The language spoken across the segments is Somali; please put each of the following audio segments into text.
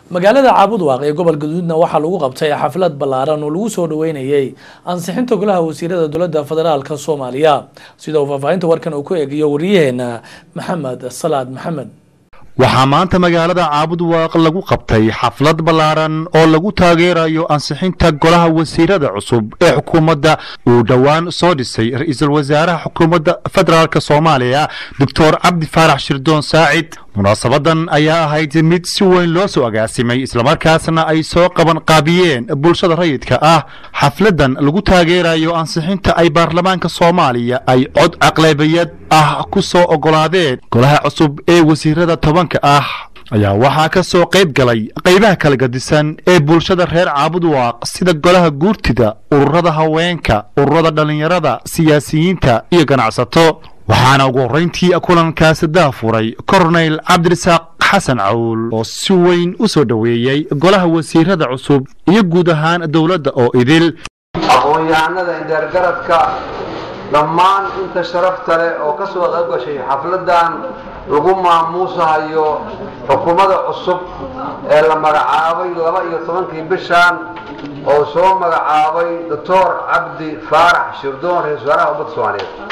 magaalada caabudwaaq ee gobol gaduudna waxaa lagu qabtay xaflad ballaaran oo lagu soo dhaweynayay ansixinta golaha wasiirada dowladda federaalk soomaaliya sida uu faahfaahinta warkan uu ku eegiyo wariyaheena maxamed salaad maxamed waxaa maanta magaalada caabudwaaq lagu qabtay xaflad ballaaran oo lagu taageerayo ansixinta golaha wasiirada cusub ee xukuumadda uu dhowaan soo dhisay ra-iisul wasaaraha xukuumadda federaalk soomaaliya doctor cabdi faarax shirdoon saacid munaasabadan ayaa ahayd mid si weyn loo soo agaasimay islamarkaasna ay soo qaban qaabiyeen bulshada rayidka ah xafladan lagu taageerayo ansixinta ay baarlamaanka soomaaliya ay cod aqlabiyad ah ku soo ogolaadeen golaha cusub ee wasiirada tobanka ah ayaa waxaa ka soo qayb galay qaybaha kala gadisan ee bulshada reer caabudwaaq sida golaha guurtida ururada haweenka ururada dhallinyarada siyaasiyiinta iyo ganacsato waxaana ugu horrayntii kulankaasi daafuray korneyl cabdirasaaq xasan cawl oo si weyn u soo dhoweeyey golaha wasiirada cusub iyo guud ahaan dowladda oo idil aqoon-yahanada indheergaradka dhammaan inta sharafta leh oo ka soo qayb gashay xafladan lagu maamuusahayo xukuumadda cusub ee la magacaabay laba iyo tobankii bishan oo soo magacaabay doctor cabdi faarax shirdoon ra-isul wasaaraha ummadda soomaaliyeed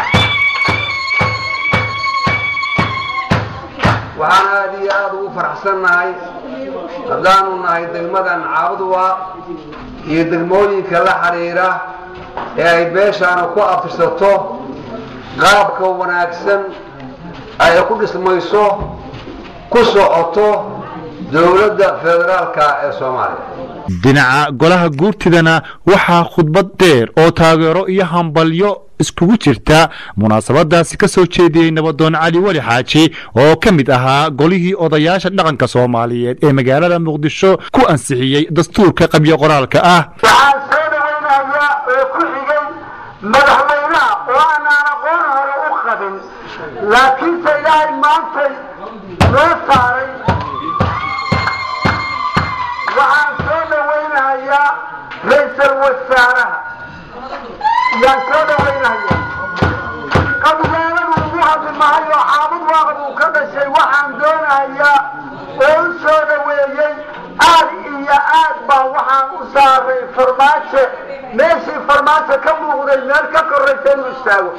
waxaan aada iyo aada ugu faraxsannahay haddaanu nahay degmadan caabudwaaq iyo degmooyinka la xidhiira ee ay beeshaanu ku afirsato qaabka wanaagsan ay ku dhismayso ku socoto dowladda federaalka ee soomaaliya dhinaca golaha guurtidana waxaa khudbad dheer oo taageero iyo hambalyo iskugu jirta munaasabadaasi ka soo jeediyey nabadoon cali weli xaaji oo ka mid ahaa golihii odayaasha dhaqanka soomaaliyeed ee magaalada muqdisho ku ansixiyey dastuurka qabyo qoraalka ah waxaan soo dhawaynayaa oo ku xigay madaxweynaha oo aanaan aqoon hore u qabin laakiinse ilaahay maantay noo saaray waxaan soo dhawaynayaa ra-iisal wasaaraha yaan soo dhawaynayaa qabyaaladu ugu hadli mahayo xaabad waaqad uu ka dhashay waxaan doonayaa oo u soo dhaweeyey aad iyo aad baa waxaan u saaray farmaajo meeshii farmaajo ka muuqday meel ka koraysa inuu istaago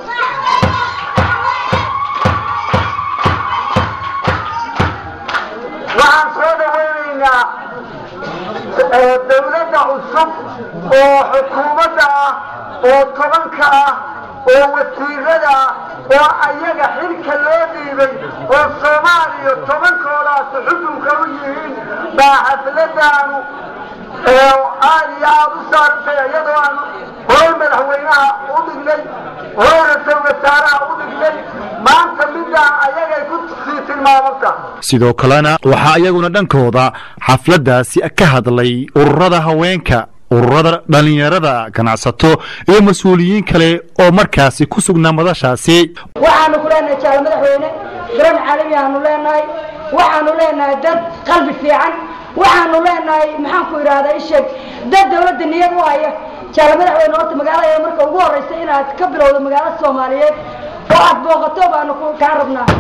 waxaan soo dhawaynaynaa dowladda cusub oo xukuumadda ah oo tobanka ah oo wasiirada ah oo ayaga xilka loo dhiibay oo soomaaliya tobankoodaas xudunka u yihiin baa xafladaanu aada iyo aada u saartay iyadoo aan hore madaxweynaha u dhignay hore ra-isul wasaaraha u dhignay maanta midaan ayagay ku sii tilmaamanta sidoo kalena waxaa iyaguna dhankooda xafladdaasi ka hadlay ururada haweenka ururada dhallinyarada ganacsato iyo mas-uuliyiin kale oo markaasi ku sugnaa madashaasi waxaanu ku leenahay jaal madaxweyne garan caalami aanu leenahay waxaanu leenahay dad qalbi fiican waxaanu leenahay maxaan ku idhahdaa isheeg dad dawladda niyad u haya jaal madaxweyne horta magaalada marka ugu horreysa inaad ka bilowdo magaalada soomaaliyeed oo aad booqato baanu kaa rabnaa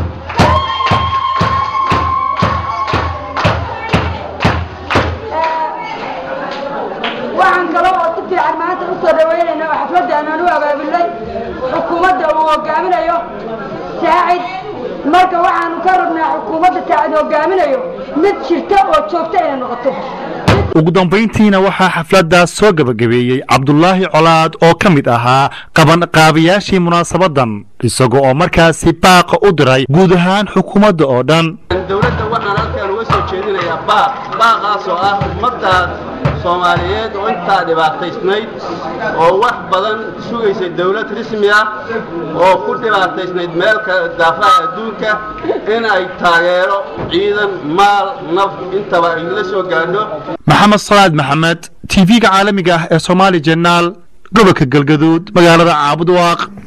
waxaan kaloo oo si fiican maanta u soo dhaweynayna oo xafladda aanaan u abaabulnay xukuumadda uu hogaaminayo saacid marka waxaanu ka rabnaa xukuumadda saacid hogaaminayo mid jirta oo joogta inay noqoto ugu dambayntiina waxaa xafladdaas soo gebagabeeyey cabdulaahi colaad oo ka mid ahaa qabanqaabayaashii munaasabadan isaga oo markaasi baaqa u diray guud ahaan xukuumadda oo dhan dowladda waxaan halkaan uga soo jeedinayaa baaq baaqaas oo ah ummaddaas soomaaliyeed oo intaa dhibaataysnayd oo wax badan sugaysay dawlad rasmi ah oo ku dhibaataysnayd meelka daafaha adduunka in ay taageero ciidan maal naf intaba ay la soo gaadho maxamed salaad maxamed tv-ga caalamiga ah ee soomaali jenaal gobolka galgaduud magaalada caabudwaaq